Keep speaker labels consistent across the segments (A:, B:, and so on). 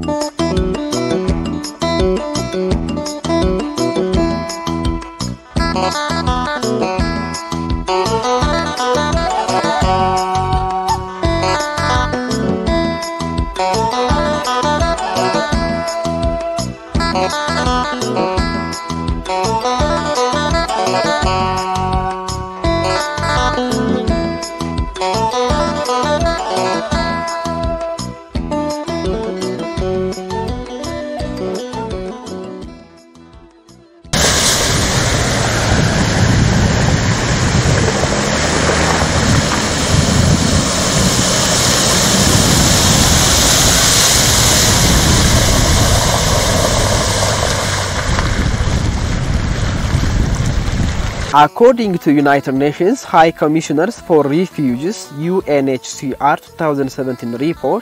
A: According to United Nations High Commissioners for Refugees UNHCR 2017 report,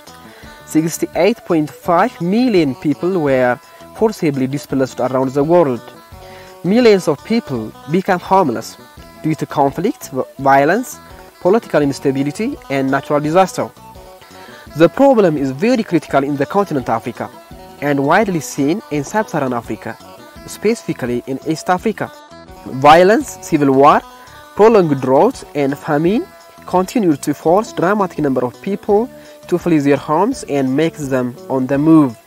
A: 68.5 million people were forcibly displaced around the world. Millions of people become homeless due to conflict, violence, political instability, and natural disaster. The problem is very critical in the continent Africa and widely seen in sub-Saharan Africa, specifically in East Africa. Violence, civil war, prolonged drought, and famine continue to force dramatic number of people to flee their homes and make them on the move.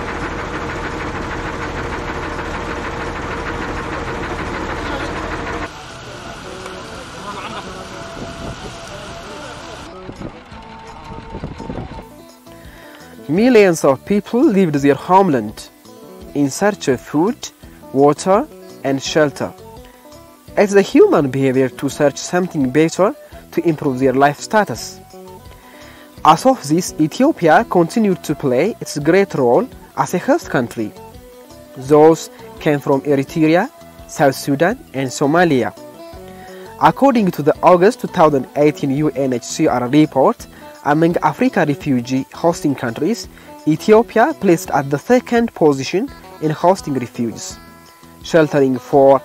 A: Millions of people left their homeland in search of food, water, and shelter. It's the human behavior to search something better to improve their life status. As of this, Ethiopia continued to play its great role as a host country. Those came from Eritrea, South Sudan, and Somalia. According to the August 2018 UNHCR report, among Africa refugee hosting countries, Ethiopia placed at the second position in hosting refugees, sheltering for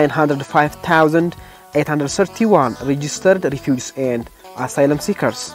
A: 905,831 registered refugees and asylum seekers.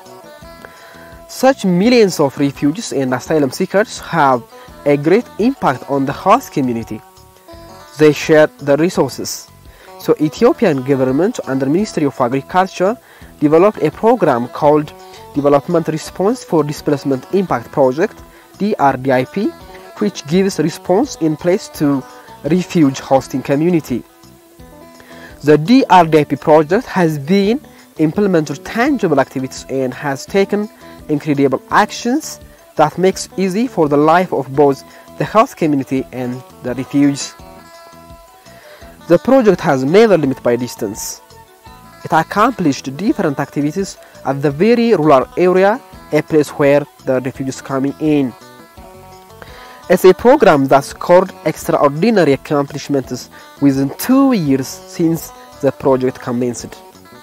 A: Such millions of refugees and asylum seekers have a great impact on the host community. They share the resources. So Ethiopian government under Ministry of Agriculture developed a program called Development Response for Displacement Impact Project DRDIP which gives response in place to refuge hosting community. The DRDIP project has been implemented tangible activities and has taken incredible actions that makes easy for the life of both the host community and the refugees. The project has never limit by distance. It accomplished different activities at the very rural area, a place where the refugees coming in. It's a program that scored extraordinary accomplishments within two years since the project commenced.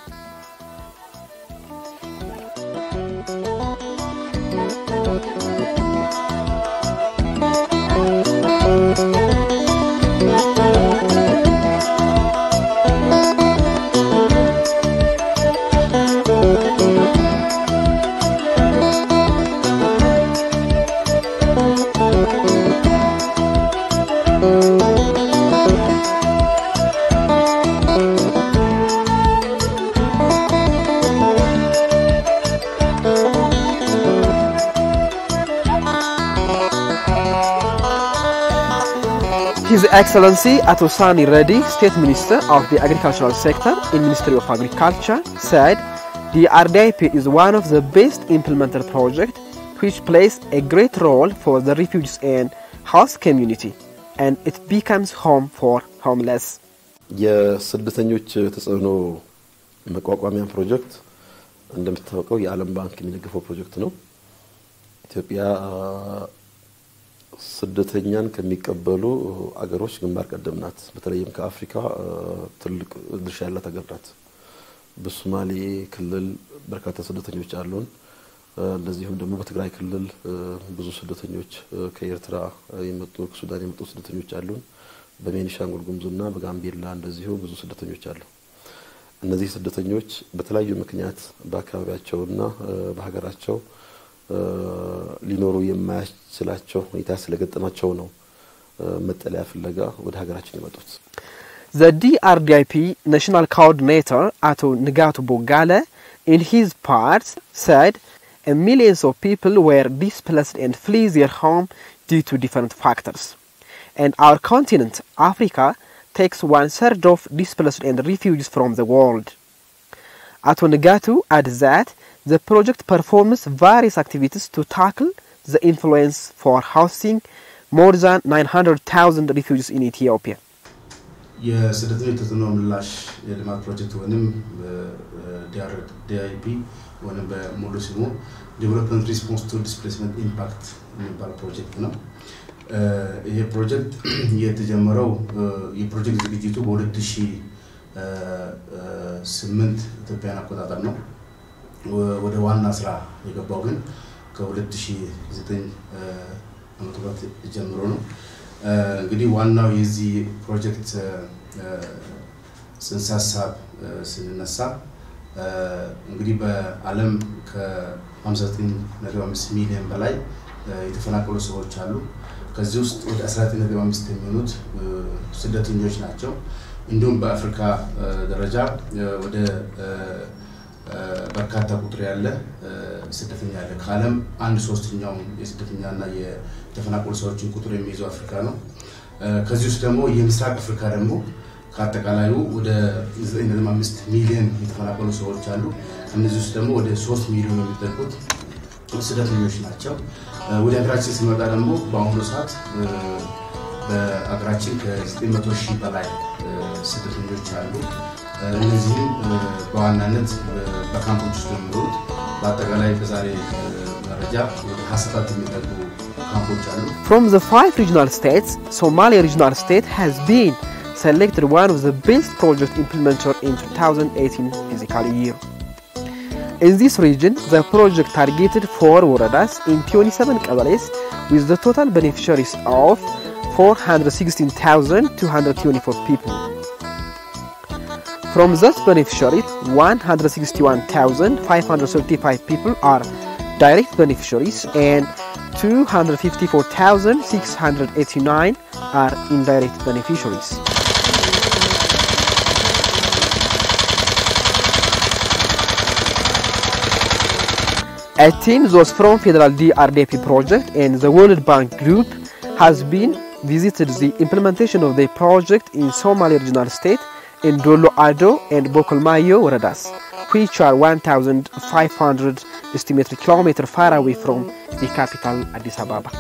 A: His Excellency Atosani Reddy, State Minister of the Agricultural Sector in Ministry of Agriculture, said the RDIP is one of the best implemented projects which plays a great role for the refugees and host community and it becomes home for homeless.
B: የስደተኞች ተጽዕኖ መቋቋሚያ ፕሮጀክት እንደምታወቀው የዓለም ባንክ የሚደግፈው ፕሮጀክት ነው። ኢትዮጵያ ስደተኛን ከሚቀበሉ አገሮች ግንባር ቀደም ናት። በተለይም ከአፍሪካ ትልቅ ድርሻ ያላት ሀገር ናት። በሶማሌ ክልል በርካታ ስደተኞች አሉን። እንደዚሁም ደግሞ በትግራይ ክልል ብዙ ስደተኞች ከኤርትራ የመጡ ከሱዳን የመጡ ስደተኞች አሉን። በቤኒሻንጉል ጉሙዝና በጋምቤላ እንደዚሁ ብዙ ስደተኞች አሉ። እነዚህ ስደተኞች በተለያዩ ምክንያት በአካባቢያቸውና በሀገራቸው ሊኖሩ የማያስችላቸው ሁኔታ ስለገጠማቸው ነው መጠለያ ፍለጋ ወደ ሀገራችን የመጡት።
A: The DRDIP national coordinator Ato Nigatu Bogale in his part said a millions of people were displaced and flee their home due to different factors. And our continent, Africa, takes one third of displaced and refugees from the world. Ato Nigatu adds that the project performs various activities to tackle the influence for housing more than 900,000 refugees in Ethiopia.
C: የስደተኞች ተጽዕኖ ምላሽ የልማት ፕሮጀክት ወይም ዲአይፒ ወይም በሙሉ ስሙ ዴቨሎፕመንት ሪስፖንስ ቱ ዲስፕሌስመንት ኢምፓክት የሚባል ፕሮጀክት ነው። ይሄ ፕሮጀክት የተጀመረው የፕሮጀክት ዝግጅቱ በ2008 ኢትዮጵያን አቆጣጠር ነው። ወደ ዋና ስራ የገባው ግን ከ2009 ዓመተ ምህረት ጀምሮ ነው። እንግዲህ ዋናው የዚህ ፕሮጀክት ጽንሰ ሀሳብ ስንነሳ እንግዲህ በዓለም ከ59.5 ሚሊዮን በላይ የተፈናቀሉ ሰዎች አሉ። ከዚህ ውስጥ ወደ 19.5 የሚሆኑት ስደተኞች ናቸው። እንዲሁም በአፍሪካ ደረጃ ወደ በርካታ ቁጥር ያለ ስደተኛ አለ። ከዓለም አንድ ሶስተኛውን የስደተኛና የተፈናቀሉ ሰዎችን ቁጥር የሚይዘው አፍሪካ ነው። ከዚህ ውስጥ ደግሞ የምስራቅ አፍሪካ ደግሞ ከአጠቃላዩ ወደ 9.5 ሚሊዮን የተፈናቀሉ ሰዎች አሉ። ከነዚህ ውስጥ ደግሞ ወደ 3 ሚሊዮን የሚጠጉት ስደተኞች ናቸው። ወደ ሀገራችን ሲመጣ ደግሞ በአሁኑ ሰዓት በሀገራችን ከ900 ሺህ በላይ ስደተኞች አሉ። እነዚህም በዋናነት በካምፖች ውስጥ የሚኖሩት በአጠቃላይ በዛሬ መረጃ ወደ 27 የሚጠጉ ካምፖች አሉ።
A: From the five regional states, Somalia regional state has been selected one of the best project implemented in 2018 fiscal year. In this region, the project targeted four woradas in 27 qabalis with the total beneficiaries of 416,224 people. From those beneficiaries, 161,535 people are direct beneficiaries and 254,689 are indirect beneficiaries. A team those from Federal DRDP project and the World Bank Group has been visited the implementation of the project in Somali regional state in Dolo Ado and Bokolmayo Waradas, which are 1,500 estimated kilometer far away from the capital Addis Ababa.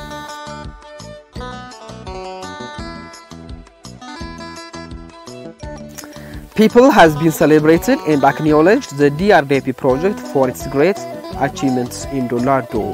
A: People has been celebrated and acknowledged the DRDP project for its great achievements in Dolado.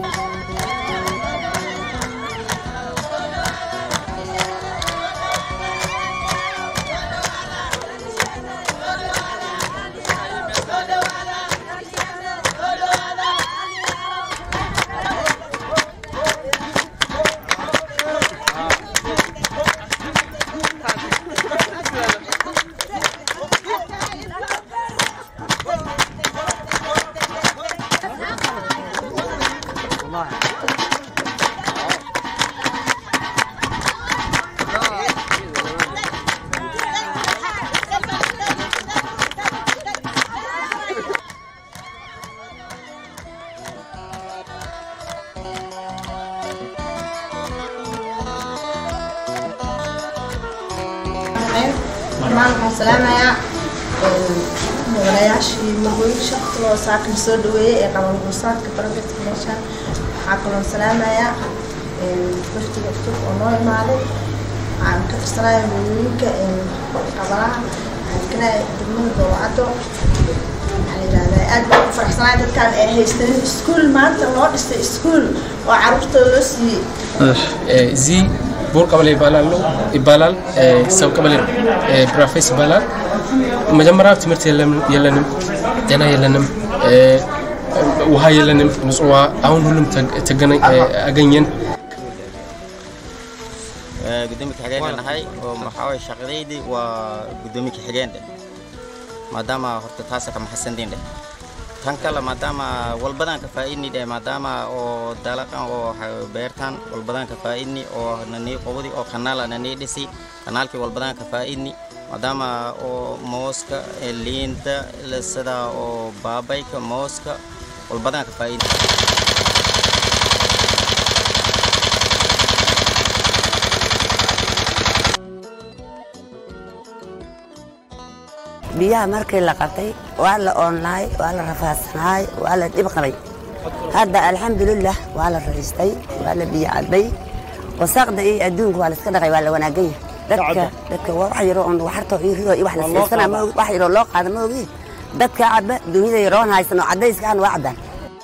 D: dhammaan waxaan salaamayaa mudanayaashii magooyinka kuwa saakan soo dhaweeyey ee qaban gursaadka barabirta meeshaan waxaa kaloo salaamayaa waftiga cusub oo noo imaaday waxaan ka tirsanaya magooyinka qabanaha kana degmada dowlacado waxaa yidhahdaa aad baan ku faraxsanahay dadkaan ay haystanin iskuul maanta loo dhistay iskuul oo caruurtooda loo siiyey
E: እዚህ ቦር ቀበሌ ይባላሉ ይባላል ሰብ ቀበሌ ነው ብራፌስ ይባላል መጀመሪያ ትምህርት የለንም ጤና የለንም ውሃ የለንም ንጹህ ውሃ አሁን ሁሉም አገኘን
F: gudoomiye ku-xigeenka nahay oo maxaa waye shaqadeydii waa gudoomiye ku-xigeen dheh maadaama horta taasa ka maxasandiin dheh kan kale maadaama walbadan ka faa'idni dhe maadaama oo dalaqan oo beertan walbadan ka faa'idni oo nanii qobadi oo kanaala nanii dhisi kanaalkii walbadan ka faa'idni maadaama oo mooska liinta sida oo baabayka mooska walbadan ka faa'idni
G: biyaha markii la qabtay waa la oonlaay waa la rafaadsanaay waa la dhib qabay hadda alxamdulilah waa la raystay waa la biyo cabbay wasaaqda iyo adduunka waa la iska dhaqay waa la wanaaganya dadka dadka waa wax yaroo on waxartoo iyo ridoo iyo wax la siisana ma ogi wax yaroo loo qaada ma ogi dadka cabba dunida yaroon haysan oo caddayska aan waa cabbaan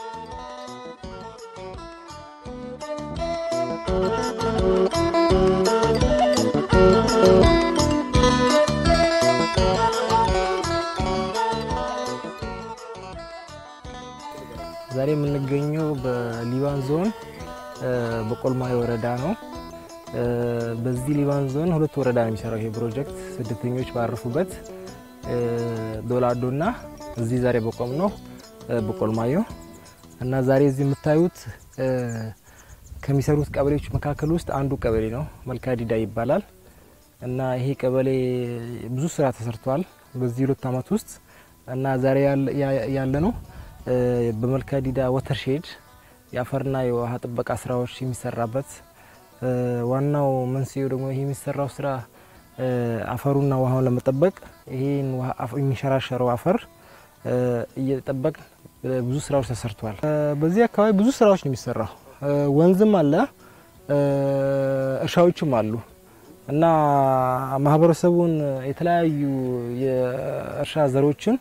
H: ዛሬ የምንገኘው በሊባን ዞን በቆልማይ ወረዳ ነው። በዚህ ሊባን ዞን ሁለት ወረዳ ነው የሚሰራው ይሄ ፕሮጀክት ስደተኞች ባረፉበት ዶላዶና እዚህ ዛሬ በቆም ነው በቆልማዮ እና ዛሬ እዚህ የምታዩት ከሚሰሩት ቀበሌዎች መካከል ውስጥ አንዱ ቀበሌ ነው። መልካዲዳ ይባላል እና ይሄ ቀበሌ ብዙ ስራ ተሰርቷል በዚህ ሁለት ዓመት ውስጥ እና ዛሬ ያለ ነው በመልካዲዳ ወተርሼድ የአፈርና የውሃ ጥበቃ ስራዎች የሚሰራበት ዋናው መንስኤው ደግሞ ይሄ የሚሰራው ስራ አፈሩና ውሃውን ለመጠበቅ ይሄን የሚንሸራሸረው አፈር እየጠበቅ ብዙ ስራዎች ተሰርተዋል። በዚህ አካባቢ ብዙ ስራዎች ነው የሚሰራው። ወንዝም አለ፣ እርሻዎችም አሉ እና ማህበረሰቡን የተለያዩ የእርሻ ዘሮችን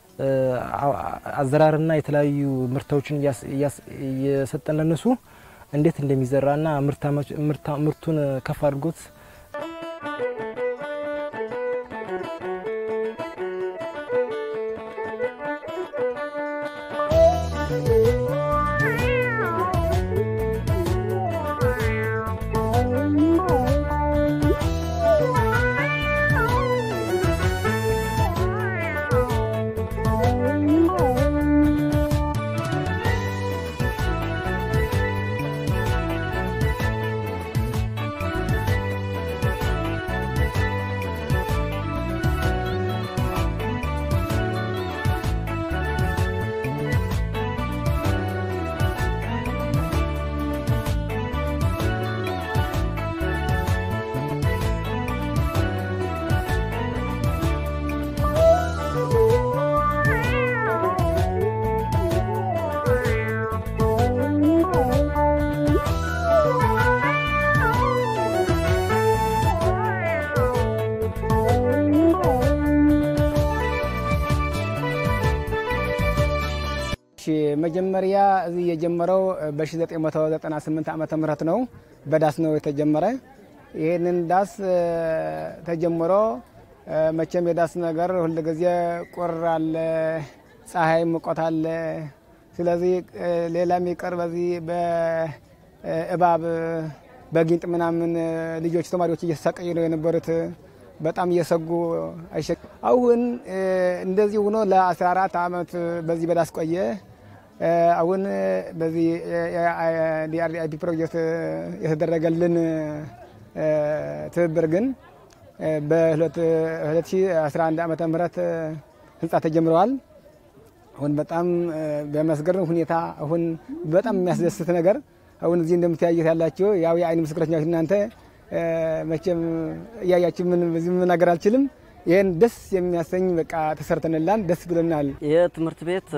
H: አዘራርና የተለያዩ ምርቶችን እየሰጠን ለነሱ እንዴት እንደሚዘራና ምርቱን ከፍ አድርጎት
I: መጀመሪያ እዚህ የጀመረው በ1998 ዓመተ ምህረት ነው። በዳስ ነው የተጀመረ። ይህንን ዳስ ተጀምሮ መቼም የዳስ ነገር ሁልጊዜ ቁር አለ፣ ፀሐይ ሙቀት አለ። ስለዚህ ሌላ የሚቀር በዚህ በእባብ በጊንጥ ምናምን ልጆች ተማሪዎች እየተሰቃዩ ነው የነበሩት። በጣም እየሰጉ አሁን እንደዚህ ሆኖ ለ14 ዓመት በዚህ በዳስ ቆየ። አሁን በዚህ ዲአርዲአይፒ ፕሮጀክት የተደረገልን ትብብር ግን በ2011 ዓመተ ምህረት ህንፃ ተጀምረዋል። አሁን በጣም በሚያስገርም ሁኔታ አሁን በጣም የሚያስደስት ነገር አሁን እዚህ እንደምትያዩት ያላችሁ ያው የአይን ምስክሮች ናችሁ እናንተ መቼም እያያችሁ ምን በዚህ መናገር አልችልም። ይህን ደስ የሚያሰኝ በቃ ተሰርተንላን ደስ ብሎናል።
J: ይህ ትምህርት ቤት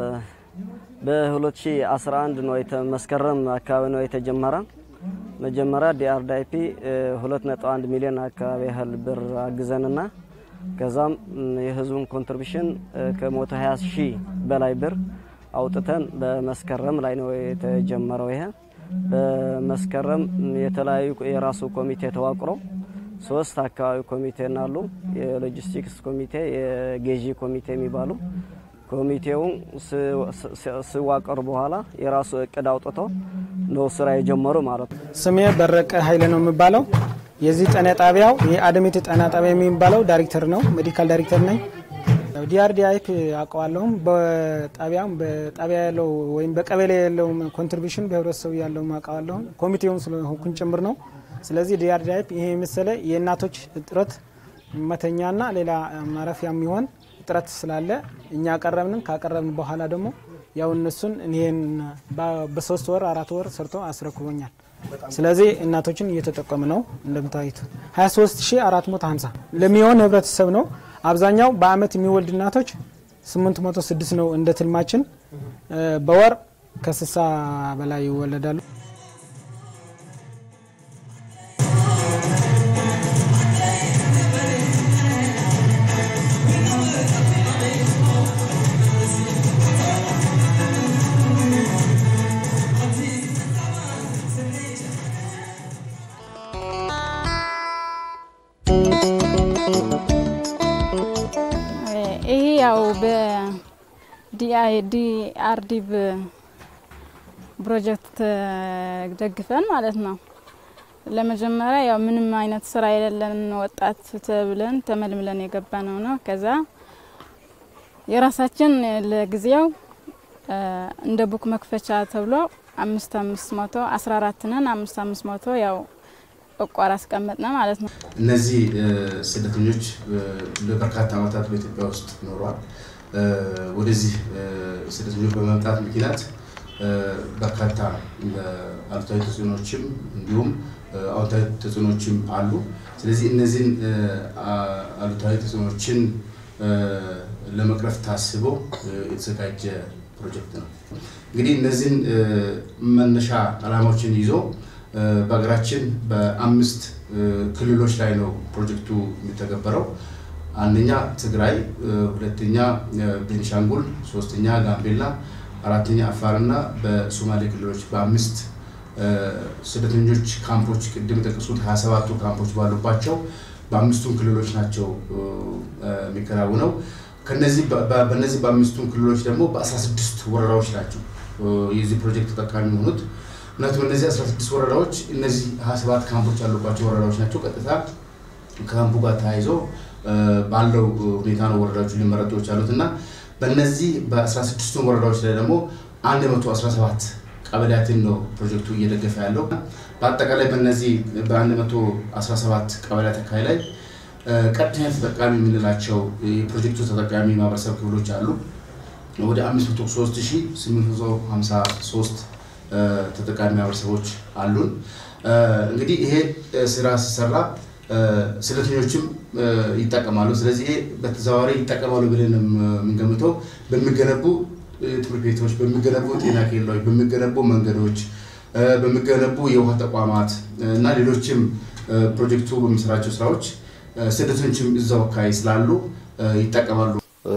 J: በ2011 ነው መስከረም አካባቢ ነው የተጀመረ። መጀመሪያ ዲአርዳይፒ 2.1 ሚሊዮን አካባቢ ያህል ብር አግዘንና ከዛም የህዝቡን ኮንትሪቢሽን ከ120 ሺህ በላይ ብር አውጥተን በመስከረም ላይ ነው የተጀመረው ይሄ በመስከረም የተለያዩ የራሱ ኮሚቴ ተዋቅሮ ሶስት አካባቢ ኮሚቴ ናሉ። የሎጂስቲክስ ኮሚቴ፣ የጌዢ ኮሚቴ የሚባሉ ኮሚቴውን ሲዋቀሩ በኋላ የራሱ እቅድ አውጥቶ ነው ስራ የጀመሩ ማለት ነው።
I: ስሜ በረቀ ኃይለ ነው የሚባለው። የዚህ ጤና ጣቢያው የአደሚት ጤና ጣቢያ የሚባለው ዳይሬክተር ነው፣ ሜዲካል ዳይሬክተር ነኝ። ዲአርዲአይፕ አውቀዋለሁም በጣቢያም በጣቢያ ያለው ወይም በቀበሌ ያለው ኮንትሪቢሽን በህብረተሰቡ ያለው አውቀዋለሁም ኮሚቴውም ስለሆንኩኝ ጭምር ነው። ስለዚህ ዲአርዲአይፕ ይሄ የመሰለ የእናቶች እጥረት መተኛና ሌላ ማረፊያ የሚሆን እጥረት ስላለ እኛ ቀረብንም ካቀረብን በኋላ ደግሞ ያው እነሱን ይህን በሶስት ወር አራት ወር ሰርቶ አስረክቦኛል። ስለዚህ እናቶችን እየተጠቀሙ ነው። እንደምታዩት 23450 ለሚሆን ህብረተሰብ ነው። አብዛኛው በአመት የሚወልድ እናቶች 806 ነው እንደ ትልማችን። በወር ከ60 በላይ ይወለዳሉ።
K: ይሄ ያው በዲአርዲቭ ፕሮጀክት ደግፈን ማለት ነው። ለመጀመሪያ ያው ምንም አይነት ስራ የሌለን ወጣት ተብለን ተመልምለን የገባ ነው ነው። ከዛ የራሳችን ለጊዜው እንደ ቡክ መክፈቻ ተብሎ አምስት አምስት መቶ አስራ አራት ነን አምስት አምስት መቶ ያው እቋር አስቀመጥነ ማለት ነው።
C: እነዚህ ስደተኞች ለበርካታ ዓመታት በኢትዮጵያ ውስጥ ኖረዋል። ወደዚህ ስደተኞች በመምጣት ምክንያት በርካታ አሉታዊ ተጽዕኖችም እንዲሁም አዎንታዊ ተጽዕኖችም አሉ። ስለዚህ እነዚህን አሉታዊ ተጽዕኖችን ለመቅረፍ ታስቦ የተዘጋጀ ፕሮጀክት ነው። እንግዲህ እነዚህን መነሻ ዓላማዎችን ይዞ በሀገራችን በአምስት ክልሎች ላይ ነው ፕሮጀክቱ የሚተገበረው። አንደኛ ትግራይ፣ ሁለተኛ ቤኒሻንጉል፣ ሶስተኛ ጋምቤላ፣ አራተኛ አፋርና በሶማሌ ክልሎች በአምስት ስደተኞች ካምፖች ቅድም የጠቀሱት 27ቱ ካምፖች ባሉባቸው በአምስቱም ክልሎች ናቸው የሚከናውነው። ከነዚህ በእነዚህ በአምስቱም ክልሎች ደግሞ በ16 ወረዳዎች ናቸው የዚህ ፕሮጀክት ተጠቃሚ የሆኑት። ምክንያቱም እነዚህ 16 ወረዳዎች እነዚህ 27 ካምፖች ያሉባቸው ወረዳዎች ናቸው። ቀጥታ ከካምፑ ጋር ተያይዞ ባለው ሁኔታ ነው ወረዳዎቹ ሊመረጡ የቻሉት እና በእነዚህ በ16 ወረዳዎች ላይ ደግሞ 117 ቀበሌያትን ነው ፕሮጀክቱ እየደገፈ ያለው። በአጠቃላይ በእነዚህ በ117 ቀበሌያት አካባቢ ላይ ቀጥተኛ ተጠቃሚ የምንላቸው የፕሮጀክቱ ተጠቃሚ ማህበረሰብ ክፍሎች አሉ። ወደ 503853 ተጠቃሚ ማህበረሰቦች አሉን። እንግዲህ ይሄ ስራ ሲሰራ ስደተኞችም ይጠቀማሉ። ስለዚህ ይሄ በተዘዋዋሪ ይጠቀማሉ ብለን የምንገምተው በሚገነቡ ትምህርት ቤቶች፣ በሚገነቡ ጤና ኬላዎች፣ በሚገነቡ መንገዶች፣ በሚገነቡ የውሃ ተቋማት እና ሌሎችም ፕሮጀክቱ በሚሰራቸው ስራዎች ስደተኞችም እዛው አካባቢ ስላሉ ይጠቀማሉ።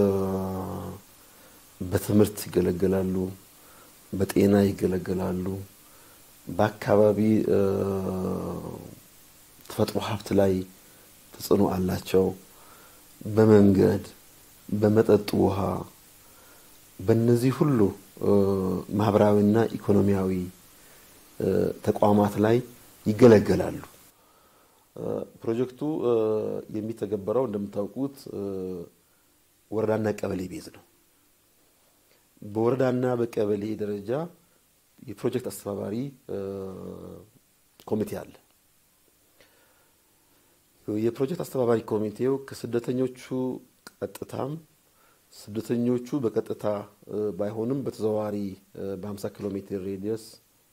B: በትምህርት ይገለገላሉ፣ በጤና ይገለገላሉ፣ በአካባቢ ተፈጥሮ ሀብት ላይ ተጽዕኖ አላቸው። በመንገድ፣ በመጠጥ ውሃ፣ በእነዚህ ሁሉ ማህበራዊና ኢኮኖሚያዊ ተቋማት ላይ ይገለገላሉ። ፕሮጀክቱ የሚተገበረው እንደምታውቁት ወረዳና ቀበሌ ቤዝ ነው። በወረዳና በቀበሌ ደረጃ የፕሮጀክት አስተባባሪ ኮሚቴ አለ። የፕሮጀክት አስተባባሪ ኮሚቴው ከስደተኞቹ ቀጥታም ስደተኞቹ በቀጥታ ባይሆንም በተዘዋዋሪ በ50 ኪሎ ሜትር ሬዲየስ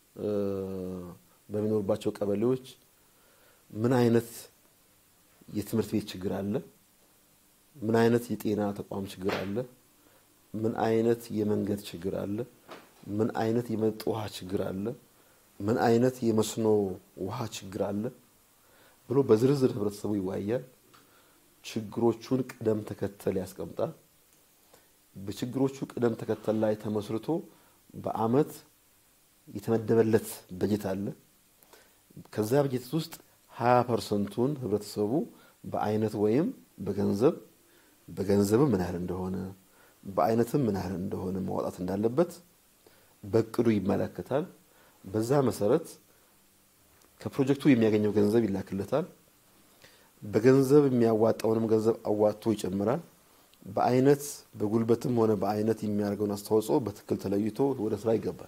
B: በሚኖሩባቸው ቀበሌዎች ምን አይነት የትምህርት ቤት ችግር አለ? ምን አይነት የጤና ተቋም ችግር አለ? ምን አይነት የመንገድ ችግር አለ? ምን አይነት የመጠጥ ውሃ ችግር አለ? ምን አይነት የመስኖ ውሃ ችግር አለ ብሎ በዝርዝር ህብረተሰቡ ይወያያል። ችግሮቹን ቅደም ተከተል ያስቀምጣል። በችግሮቹ ቅደም ተከተል ላይ ተመስርቶ በአመት የተመደበለት በጀት አለ። ከዛ በጀት ውስጥ ሀያ ፐርሰንቱን ህብረተሰቡ በአይነት ወይም በገንዘብ በገንዘብም ምን ያህል እንደሆነ በአይነትም ምን ያህል እንደሆነ ማውጣት እንዳለበት በእቅዱ ይመለከታል። በዛ መሰረት ከፕሮጀክቱ የሚያገኘው ገንዘብ ይላክለታል። በገንዘብ የሚያዋጣውንም ገንዘብ አዋጥቶ ይጨምራል። በአይነት በጉልበትም ሆነ በአይነት የሚያደርገውን አስተዋጽኦ በትክክል ተለይቶ ወደ ስራ ይገባል።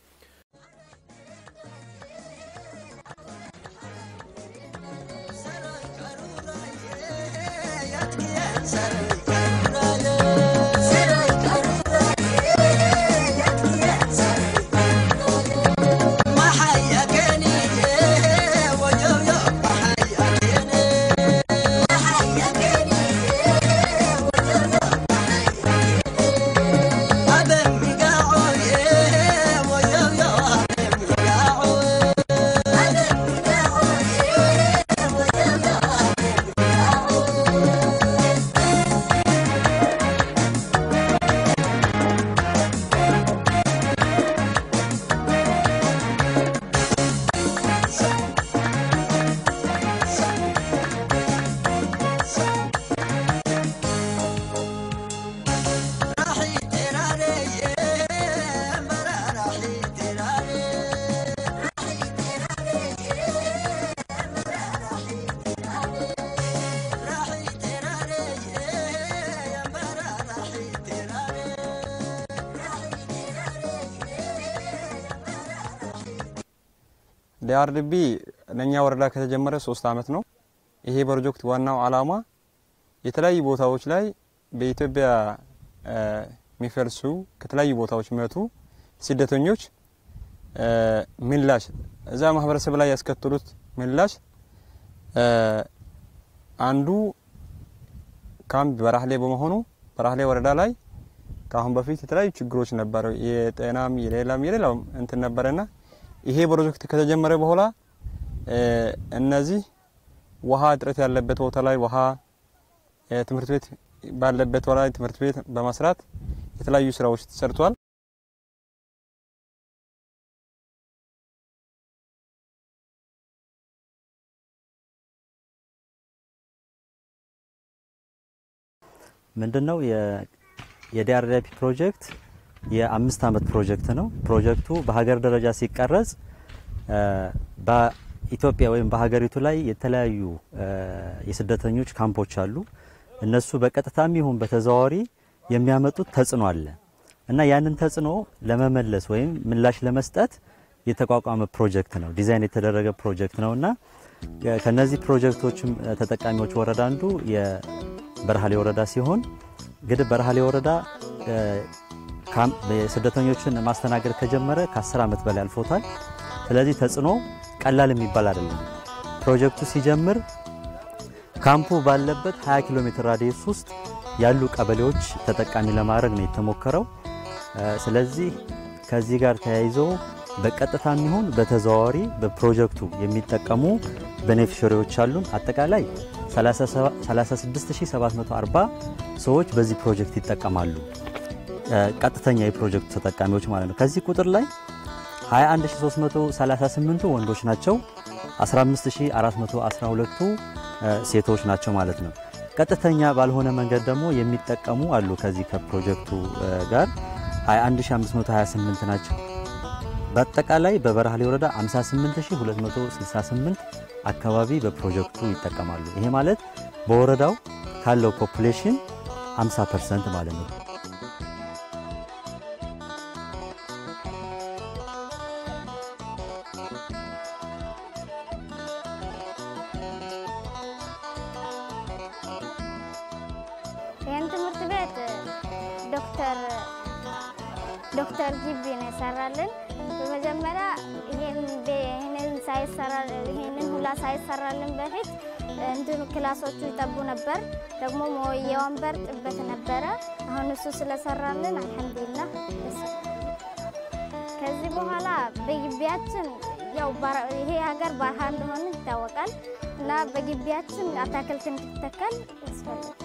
L: ዲአርዲቢ ለእኛ ወረዳ ከተጀመረ ሶስት አመት ነው። ይሄ ፕሮጀክት ዋናው አላማ የተለያዩ ቦታዎች ላይ በኢትዮጵያ የሚፈልሱ ከተለያዩ ቦታዎች የሚመጡ ስደተኞች ምላሽ እዛ ማህበረሰብ ላይ ያስከተሉት ምላሽ አንዱ ካምፕ በራህሌ በመሆኑ በራህሌ ወረዳ ላይ ከአሁን በፊት የተለያዩ ችግሮች ነበረ። የጤናም የሌላም የሌላም እንትን ነበረና ይሄ ፕሮጀክት ከተጀመረ በኋላ እነዚህ ውሃ እጥረት ያለበት ቦታ ላይ ውሃ፣ ትምህርት ቤት ባለበት ቦታ ላይ ትምህርት ቤት በመስራት የተለያዩ ስራዎች ተሰርቷል።
M: ምንድነው የዲአርዲፒ ፕሮጀክት የአምስት አመት ፕሮጀክት ነው። ፕሮጀክቱ በሀገር ደረጃ ሲቀረጽ በኢትዮጵያ ወይም በሀገሪቱ ላይ የተለያዩ የስደተኞች ካምፖች አሉ። እነሱ በቀጥታም ይሁን በተዘዋዋሪ የሚያመጡት ተጽዕኖ አለ እና ያንን ተጽዕኖ ለመመለስ ወይም ምላሽ ለመስጠት የተቋቋመ ፕሮጀክት ነው። ዲዛይን የተደረገ ፕሮጀክት ነው እና ከነዚህ ፕሮጀክቶችም ተጠቃሚዎች ወረዳ አንዱ የበረሃሌ ወረዳ ሲሆን እንግዲህ በረሃሌ ወረዳ ስደተኞችን ማስተናገድ ከጀመረ ከ10 ዓመት በላይ አልፎታል። ስለዚህ ተጽዕኖ ቀላል የሚባል አይደለም። ፕሮጀክቱ ሲጀምር ካምፑ ባለበት 20 ኪሎ ሜትር ራዲየስ ውስጥ ያሉ ቀበሌዎች ተጠቃሚ ለማድረግ ነው የተሞከረው። ስለዚህ ከዚህ ጋር ተያይዞ በቀጥታ የሚሆን በተዘዋዋሪ በፕሮጀክቱ የሚጠቀሙ ቤኔፊሸሪዎች አሉን። አጠቃላይ 36740 ሰዎች በዚህ ፕሮጀክት ይጠቀማሉ። ቀጥተኛ የፕሮጀክቱ ተጠቃሚዎች ማለት ነው። ከዚህ ቁጥር ላይ 21338ቱ ወንዶች ናቸው፣ 15412ቱ ሴቶች ናቸው ማለት ነው። ቀጥተኛ ባልሆነ መንገድ ደግሞ የሚጠቀሙ አሉ። ከዚህ ከፕሮጀክቱ ጋር 21528 ናቸው። በአጠቃላይ በበረሃሌ ወረዳ 58268 አካባቢ በፕሮጀክቱ ይጠቀማሉ። ይሄ ማለት በወረዳው ካለው ፖፑሌሽን 50 ፐርሰንት ማለት ነው።
N: ይህን ትምህርት ቤት ዶክተር ዶክተር ጂቢ ነው የሰራልን። በመጀመሪያ ይህንን ሳይሰራ ይህንን ሁላ ሳይሰራልን በፊት እንትኑ ክላሶቹ ይጠቡ ነበር። ደግሞ የወንበር ጥበት ነበረ። አሁን እሱ ስለሰራልን አልሐምዱሊላህ። ከዚህ በኋላ በግቢያችን ያው ይሄ ሀገር በረሃ እንደሆነ ይታወቃል እና በግቢያችን አታክልት እንዲተከል ያስፈልጋል።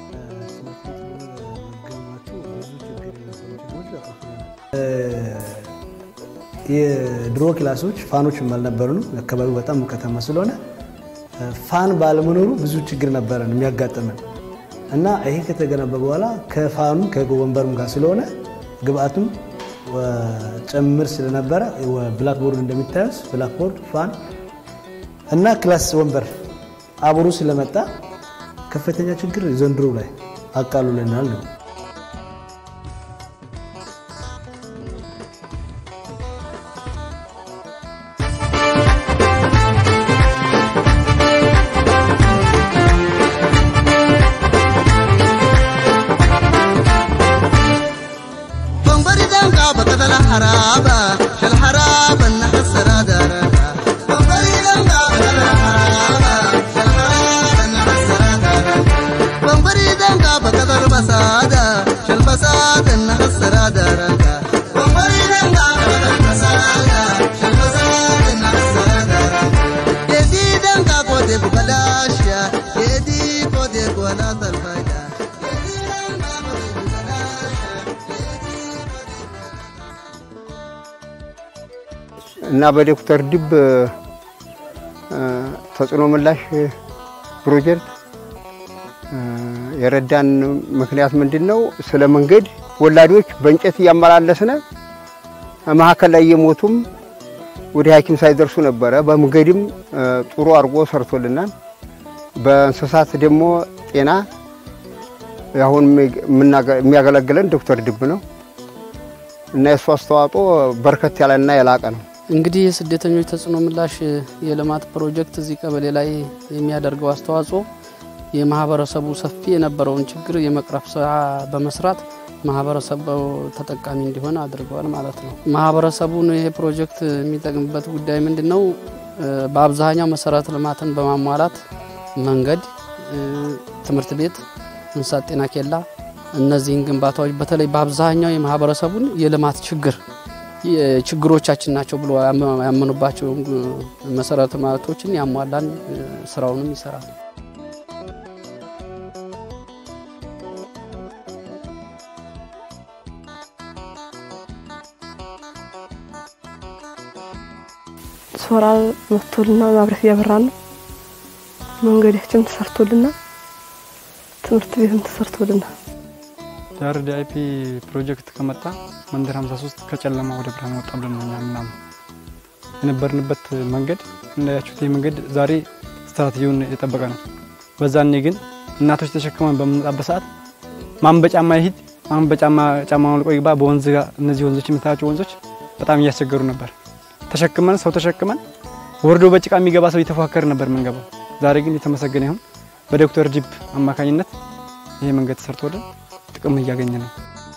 O: የድሮ ክላሶች ፋኖች አልነበሩንም። አካባቢው በጣም ከተማ ስለሆነ ፋን ባለመኖሩ ብዙ ችግር ነበረን የሚያጋጥመን እና ይሄ ከተገነባ በኋላ ከፋኑ ከወንበሩም ጋር ስለሆነ ግብአቱም ጭምር ስለነበረ ብላክቦርድ እንደሚታዩት ብላክቦርድ፣ ፋን እና ክላስ ወንበር አብሮ ስለመጣ ከፍተኛ ችግር ዘንድሮ ላይ አቃሉልናል ነው።
P: እና በዶክተር ድብ ተጽዕኖ ምላሽ ፕሮጀክት የረዳን ምክንያት ምንድን ነው? ስለ መንገድ ወላዶች በእንጨት እያመላለስነ መሀከል ላይ እየሞቱም ወደ ሐኪም ሳይደርሱ ነበረ። በመንገድም ጥሩ አድርጎ ሰርቶልናል። በእንስሳት ደግሞ ጤና አሁን የሚያገለግለን ዶክተር ድብ ነው እና የእሱ አስተዋጽኦ በርከት ያለና የላቀ ነው።
Q: እንግዲህ የስደተኞች ተጽዕኖ ምላሽ የልማት ፕሮጀክት እዚህ ቀበሌ ላይ የሚያደርገው አስተዋጽኦ የማህበረሰቡ ሰፊ የነበረውን ችግር የመቅረፍ ስራ በመስራት ማህበረሰቡ ተጠቃሚ እንዲሆን አድርገዋል ማለት ነው። ማህበረሰቡን ይሄ ፕሮጀክት የሚጠቅምበት ጉዳይ ምንድን ነው? በአብዛኛው መሰረተ ልማትን በማሟላት መንገድ፣ ትምህርት ቤት፣ እንስሳት ጤና ኬላ እነዚህን ግንባታዎች በተለይ በአብዛኛው የማህበረሰቡን የልማት ችግር ችግሮቻችን ናቸው ብሎ ያመኑባቸው መሰረተ ልማቶችን ያሟላን ስራውንም ይሰራል።
R: ሶላር መጥቶልና ማብራት እያበራ ነው። መንገዳችን ተሰርቶልና ትምህርት ቤትም ተሰርቶልና
S: የአርዲ አይፒ ፕሮጀክት ከመጣ መንደር 53 ከጨለማ ወደ ብርሃን ወጣ ብለን ነው እኛ ምናምን የነበርንበት መንገድ እንዳያችሁት ይህ መንገድ ዛሬ ስትራቴጂውን የጠበቀ ነው። በዛኔ ግን እናቶች ተሸክመን በምንመጣበት ሰዓት ማን በጫማ ይሂድ ማን በጫማ ጫማ አውልቆ ይግባ በወንዝ ጋር እነዚህ ወንዞች የምታያቸው ወንዞች በጣም እያስቸገሩ ነበር። ተሸክመን ሰው ተሸክመን ወርዶ በጭቃ የሚገባ ሰው እየተፎካከር ነበር የምንገባው። ዛሬ ግን የተመሰገነ ይሁን በዶክተር ዲብ አማካኝነት ይሄ መንገድ ተሰርቶልን ጥቅም እያገኘ ነው።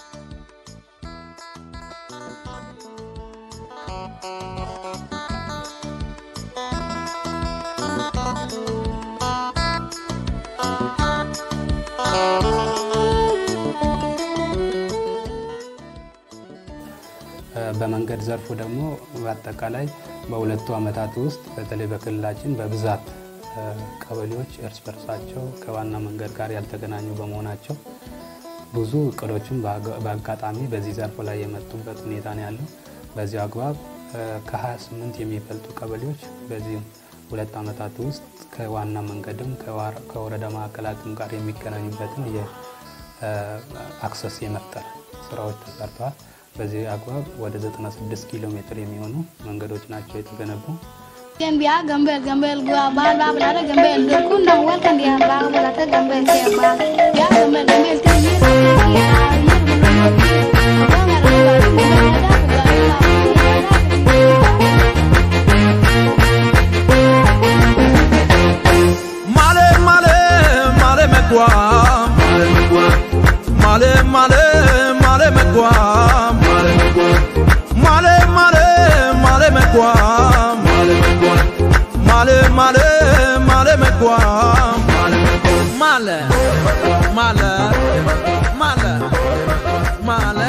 T: በመንገድ ዘርፉ ደግሞ በአጠቃላይ በሁለቱ ዓመታት ውስጥ በተለይ በክልላችን በብዛት ቀበሌዎች እርስ በርሳቸው ከዋና መንገድ ጋር ያልተገናኙ በመሆናቸው ብዙ እቅዶችን በአጋጣሚ በዚህ ዘርፍ ላይ የመጡበት ሁኔታ ነው ያለው። በዚህ አግባብ ከ28 የሚበልጡ ቀበሌዎች በዚህ ሁለት ዓመታት ውስጥ ከዋና መንገድም ከወረዳ ማዕከላትም ጋር የሚገናኙበትን የአክሰስ የመፍጠር ስራዎች ተሰርተዋል። በዚህ አግባብ ወደ 96 ኪሎ ሜትር የሚሆኑ መንገዶች ናቸው የተገነቡ።
U: Gambia gambel gambel gua bal ba bla gambel dur kun dang wel kan dia ba bla ta gambel ke ba ya gambel gambel ke yir
V: Male male male me gua male me gua male male male me gua male me gua male male male me gua male me gua male male male me gua male me gua male male male male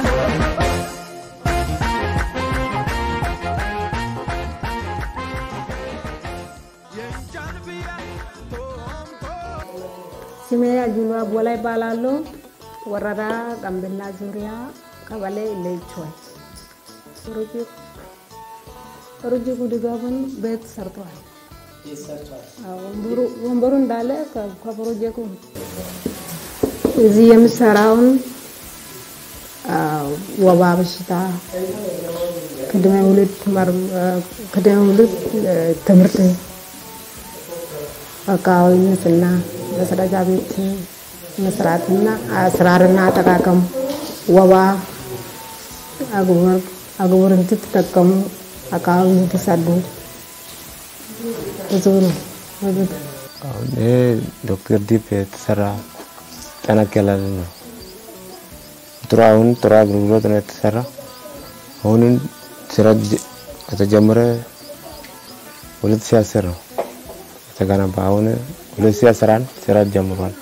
W: ስሜ አጁሎ አቦላ ይባላሉ። ወረዳ ጋምቤላ ዙሪያ ቀበሌ ለይቾይ ሩጂ ጉድጋቡን ቤት ሰርተዋል። ወንበሩ እንዳለ ከፕሮጀክቱ እዚህ የምሰራውን ወባ በሽታ ቅድመ ውልድ ቅድመ ውልድ ትምህርት አካባቢ ንጽህና መጸዳጃ ቤት መስራትና አስራርና አጠቃቀም ወባ አግቡር እንድትጠቀሙ አካባቢ እንዲሰዱ ብዙ ነው።
X: አሁን ይሄ ዶክተር ዲፕ የተሰራ ጠነገላል ነው። ጥሩ አሁን ጥሩ አገልግሎት ነው የተሰራ። አሁንን ስራ ከተጀመረ 2010 ነው የተገነባ። አሁን 2011 ስራ ጀምሯል።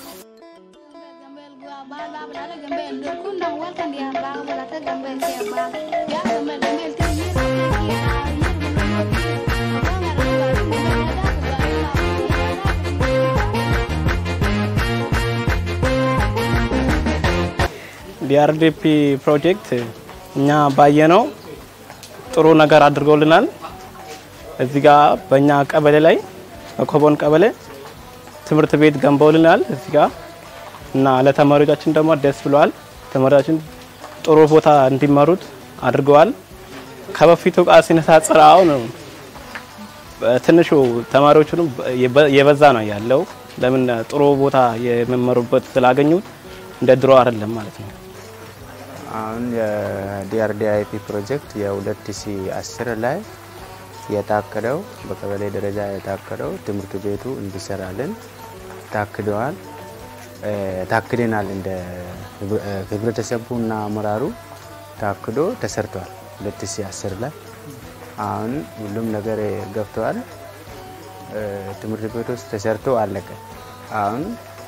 A: ዲአርዲፒ ፕሮጀክት እኛ ባየነው ጥሩ ነገር አድርገውልናል። እዚህ ጋ በእኛ ቀበሌ ላይ በኮቦን ቀበሌ ትምህርት ቤት ገንበውልናል እዚህ ጋ እና ለተማሪዎቻችን ደግሞ ደስ ብለዋል። ተማሪዎቻችን ጥሩ ቦታ እንዲመሩት አድርገዋል። ከበፊቱ ጋር ሲነጻጸር አሁን ትንሹ ተማሪዎቹንም የበዛ ነው ያለው። ለምን ጥሩ ቦታ የሚመሩበት ስላገኙት እንደ ድሮ አይደለም ማለት ነው።
X: አሁን የዲአርዲአይፒ ፕሮጀክት የ2010 ላይ የታቀደው በቀበሌ ደረጃ የታቀደው ትምህርት ቤቱ እንዲሰራልን ታክደዋል ታክደናል። እንደ ህብረተሰቡና አመራሩ ታክዶ ተሰርቷል። 2010 ላይ አሁን ሁሉም ነገር ገብተዋል። ትምህርት ቤት ውስጥ ተሰርቶ አለቀ። አሁን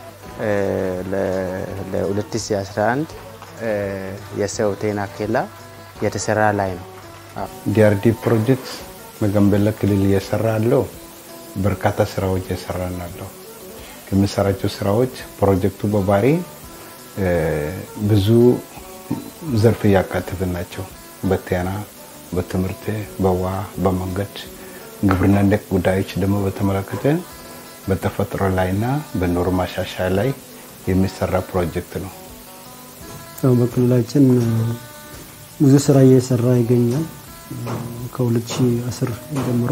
X: ለ2011 የሰው ጤና ኬላ የተሰራ ላይ ነው።
D: ዲአርዲ ፕሮጀክት በጋምቤላ ክልል እየሰራ ያለው በርካታ ስራዎች እየሰራ ናለው። ከምሰራቸው ስራዎች ፕሮጀክቱ በባህሪ ብዙ ዘርፍ እያካተቱ ናቸው። በጤና፣ በትምህርት፣ በውሃ፣ በመንገድ፣ ግብርና ነክ ጉዳዮች ደግሞ በተመለከተ በተፈጥሮ ላይና በኑሮ ማሻሻያ ላይ የሚሰራ ፕሮጀክት ነው።
E: ያው በክልላችን ብዙ ስራ እየሰራ ይገኛል። ከ2010 ጀምሮ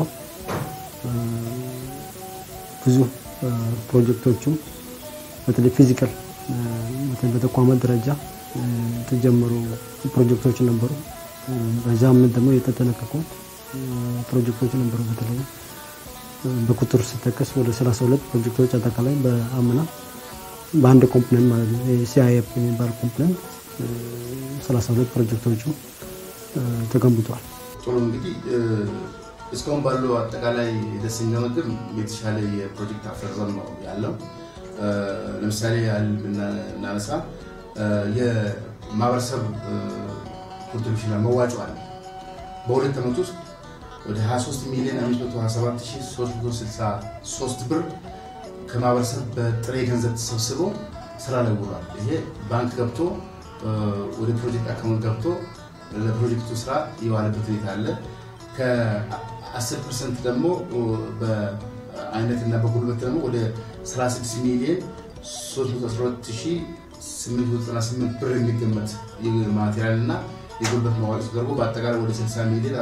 E: ብዙ ፕሮጀክቶችም በተለይ ፊዚካል በተቋማት ደረጃ የተጀመሩ ፕሮጀክቶች ነበሩ። በዛ አመት ደግሞ የተጠናቀቁ ፕሮጀክቶች ነበሩ። በተለይ በቁጥር ሲጠቀስ ወደ 32 ፕሮጀክቶች አጠቃላይ በአምና በአንድ ኮምፕሌን ማለት ነው ሲአይኤፍ የሚባል ኮምፕሌን 32 ፕሮጀክቶቹ ተገንብቷል።
C: ጥሩ እንግዲህ እስካሁን ባለው አጠቃላይ ደስ የሚያመግብ የተሻለ የፕሮጀክት አፈጻጸም ነው ያለው። ለምሳሌ ያህል ብናነሳ የማህበረሰብ ኮንትሪቢሽን መዋጮ አለ። በሁለት ዓመት ውስጥ ወደ 23 ሚሊዮን 527363 ብር ከማህበረሰብ በጥሬ ገንዘብ ተሰብስቦ ስራ ላይ ውሏል። ይሄ ባንክ ገብቶ ወደ ፕሮጀክት አካውንት ገብቶ ለፕሮጀክቱ ስራ የዋለበት ሁኔታ አለ። ከ10 ፐርሰንት ደግሞ በአይነትና በጉልበት ደግሞ ወደ 36 ሚሊዮን 312898 ብር የሚገመት ማቴሪያል እና የጉልበት መዋጮ ተደርጎ በአጠቃላይ ወደ 60 ሚሊዮን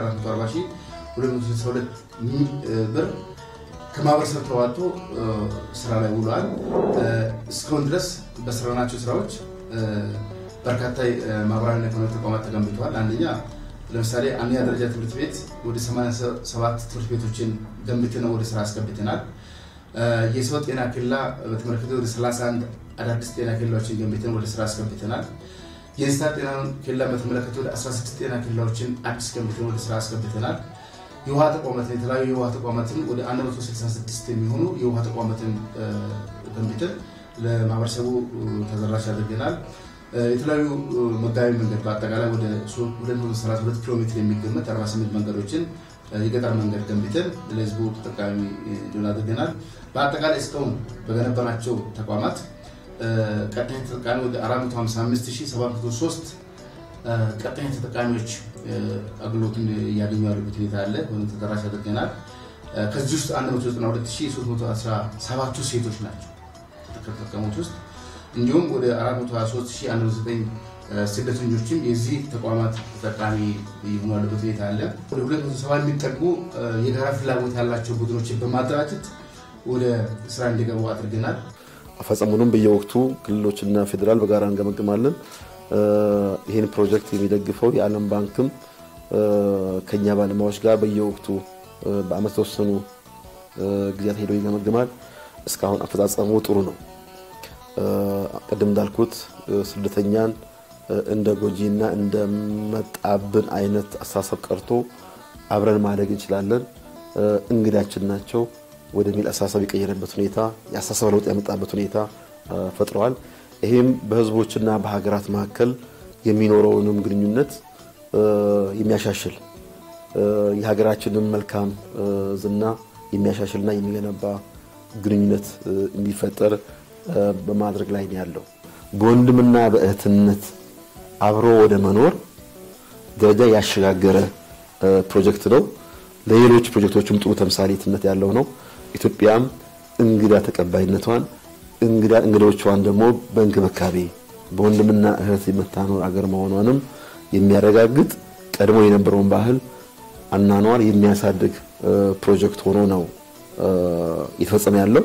C: 440262 ብር ከማህበረሰብ ተዋጥቶ ስራ ላይ ውሏል። እስካሁን ድረስ በሰራናቸው ስራዎች በርካታ ማህበራዊና ኢኮኖሚ ተቋማት ተገንብተዋል። አንደኛ ለምሳሌ አንደኛ ደረጃ ትምህርት ቤት ወደ 87 ትምህርት ቤቶችን ገንብተን ወደ ስራ አስገብተናል። የሰው ጤና ኬላ በተመለከተ ወደ 31 አዳዲስ ጤና ኬላዎችን ገንብተን ወደ ስራ አስገብተናል። የእንስሳት ጤና ኬላ በተመለከተ ወደ 16 ጤና ኬላዎችን አዲስ ገንብተን ወደ ስራ አስገብተናል። የውሃ ተቋማትን የተለያዩ የውሃ ተቋማትን ወደ 166 የሚሆኑ የውሃ ተቋማትን ገንብተን ለማህበረሰቡ ተደራሽ አድርገናል። የተለያዩ መጋቢ መንገድ በአጠቃላይ ወደ 232 ኪሎ ሜትር የሚገመት 48 መንገዶችን የገጠር መንገድ ገንብተን ለህዝቡ ተጠቃሚ እንዲሆን አድርገናል። በአጠቃላይ እስካሁን በገነባናቸው ተቋማት ቀጣይ ተጠቃሚ ወደ 455703 ቀጣይ ተጠቃሚዎች አገልግሎትን እያገኙ ያሉበት ሁኔታ አለ። ወይም ተደራሽ አድርገናል። ከዚህ ውስጥ 192317ቱ ሴቶች ናቸው ከተጠቀሙት ውስጥ እንዲሁም ወደ 423109 ስደተኞችም የዚህ ተቋማት ተጠቃሚ የሆኑ ያለበት ሁኔታ አለ። ወደ 270 የሚጠጉ የጋራ ፍላጎት ያላቸው ቡድኖችን በማደራጀት ወደ ስራ እንዲገቡ አድርገናል።
B: አፈጻጸሙንም በየወቅቱ ክልሎችና ፌዴራል በጋራ እንገመግማለን። ይህን ፕሮጀክት የሚደግፈው የዓለም ባንክም ከኛ ባለሙያዎች ጋር በየወቅቱ በአመት ተወሰኑ ጊዜያት ሄዶ ይገመግማል። እስካሁን አፈጻጸሙ ጥሩ ነው። ቅድም እንዳልኩት ስደተኛን እንደ ጎጂና እንደ መጣብን አይነት አስተሳሰብ ቀርቶ አብረን ማደግ እንችላለን። እንግዳችን ናቸው ወደሚል አሳሰብ የቀየረበት ሁኔታ የአሳሰብ ለውጥ ያመጣበት ሁኔታ ፈጥረዋል። ይሄም በህዝቦችና በሀገራት መካከል የሚኖረውንም ግንኙነት የሚያሻሽል የሀገራችንን መልካም ዝና የሚያሻሽልና የሚገነባ ግንኙነት እንዲፈጠር በማድረግ ላይ ነው ያለው። በወንድምና በእህትነት አብሮ ወደ መኖር ደረጃ ያሸጋገረ ፕሮጀክት ነው። ለሌሎች ፕሮጀክቶችም ጥሩ ተምሳሌትነት ያለው ነው። ኢትዮጵያም እንግዳ ተቀባይነቷን እንግዳ እንግዶቿን ደግሞ በእንክብካቤ በወንድምና እህት የምታኖር አገር መሆኗንም የሚያረጋግጥ ቀድሞ የነበረውን ባህል አናኗር የሚያሳድግ ፕሮጀክት ሆኖ ነው እየተፈጸመ ያለው።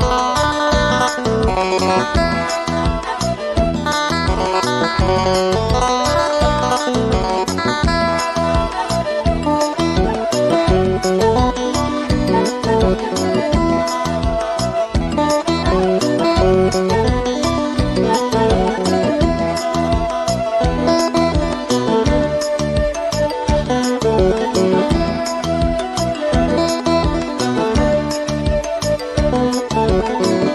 V: Thank you.